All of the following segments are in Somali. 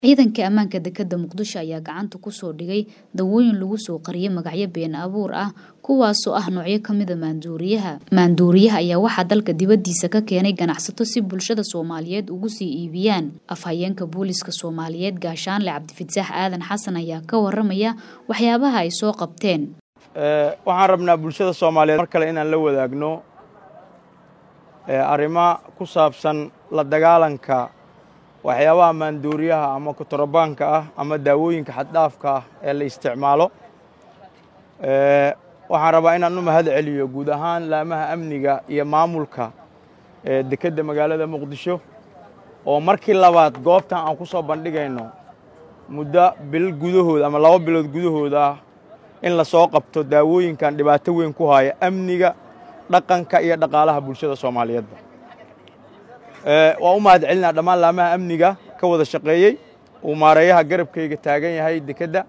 Ciidanka ammaanka dekedda Muqdisho ayaa gacanta ku soo dhigay dawooyin lagu soo qariyay magacyo been abuur ah kuwaasoo ah noocyo ka mid a maandooriyaha. Maandooriyaha ayaa waxaa dalka dibadiisa ka keenay ganacsato si bulshada Soomaaliyeed ugu sii iibiyaan. Afhayeenka booliska Soomaaliyeed Gaashaanle Cabdifataax Aadan Xasan ayaa ka waramaya waxyaabaha ay soo qabteen. waxaan rabnaa bulshada Soomaaliyeed mar kale inaan la wadaagno arrimo ku saabsan la dagaalanka waxyaabaha maandooriyaha ama kontrabaanka ah ama daawooyinka xaddhaafka ah ee la isticmaalo waxaan rabaa inaan u mahad celiyo guud ahaan laamaha amniga iyo maamulka dekedda magaalada muqdisho oo markii labaad goobtan aan ku soo bandhigayno muddo bil gudahooda ama laba bilood gudahooda ah in la soo qabto daawooyinkan dhibaato weyn ku haya amniga dhaqanka iyo dhaqaalaha bulshada soomaaliyeedba waan u mahad celinaa dhammaan laamaha amniga ka wada shaqeeyey uu maareeyaha garabkayga taagan yahay dekedda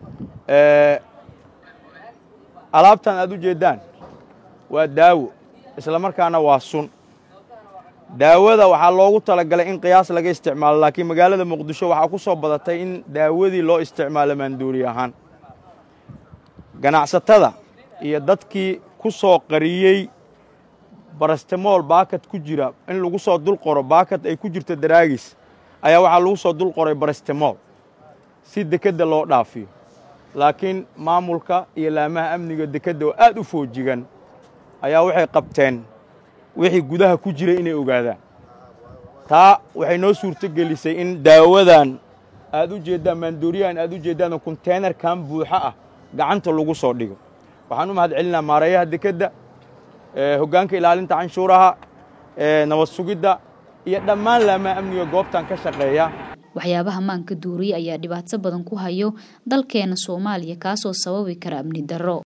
alaabtan aad u jeeddaan waa daawo isla markaana waa sun daawada waxaa loogu talagalay in qiyaas laga isticmaalo laakiin magaalada muqdisho waxaa ku soo badatay in daawadii loo isticmaalo maandoori ahaan ganacsatada iyo dadkii ku soo qariyey barastemool baakad ku jira in lagu soo dul qoro baakad ay ku jirto daraagis ayaa waxaa lagu soo dul qoray barastemool si dekedda loo dhaafiyo laakiin maamulka iyo laamaha amniga dekedda oo aad u foojigan ayaa waxay qabteen wixii gudaha ku jiray inay ogaadaan taa waxay noo suurto gelisay in daawadan aad u jeeddaan maandooriyahan aad u jeeddaan konteynerkan buuxo ah gacanta lagu soo dhigo waxaan u mahad celinaa maareeyaha dekedda hoggaanka ilaalinta canshuuraha nabad sugidda iyo dhammaan laamaha amniga goobtan ka shaqeeya waxyaabaha maanka duuriye ayaa dhibaato badan ku hayo dalkeena Soomaaliya kaasoo sababi kara amni darro